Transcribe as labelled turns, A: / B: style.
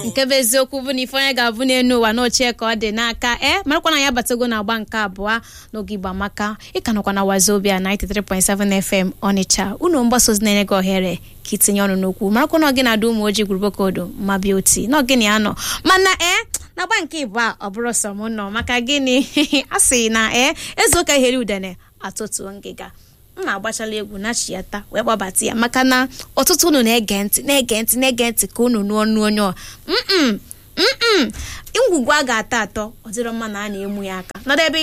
A: nke bụ eziokwu bụ na ife onye ga-abụ n'elu ụwa n'ochie ka ọ dị n'aka ee marakwa na ya batago na agba nke abụọ n'oge igba maka ịka nọkwa na wazobia 93.7 fm ọnịcha unu mgbasa ozi na-enye gị ohere ka itinye ọnụ n'okwu marakwa na ọ gị na-ada ụmụ ojii gburugburu ma bịa oti na ọgịnị ya nọ mana ee na agba nke ịbụ a ọ bụrụ sọ m nọ maka gịnị a sị na ee eze ụka ihere udene atụtụ ngịga m na-agbachala egwu nachiyata wee gbabata ya maka na ọtụtụ unu na-ege ntị na-ege ntị na-ege ntị ka unu nụọ nụ onye ọ mm mm ngwugwu a ga-atọ atọ ọ dịrọ mma na a na-emu ya aka nọdụ ebe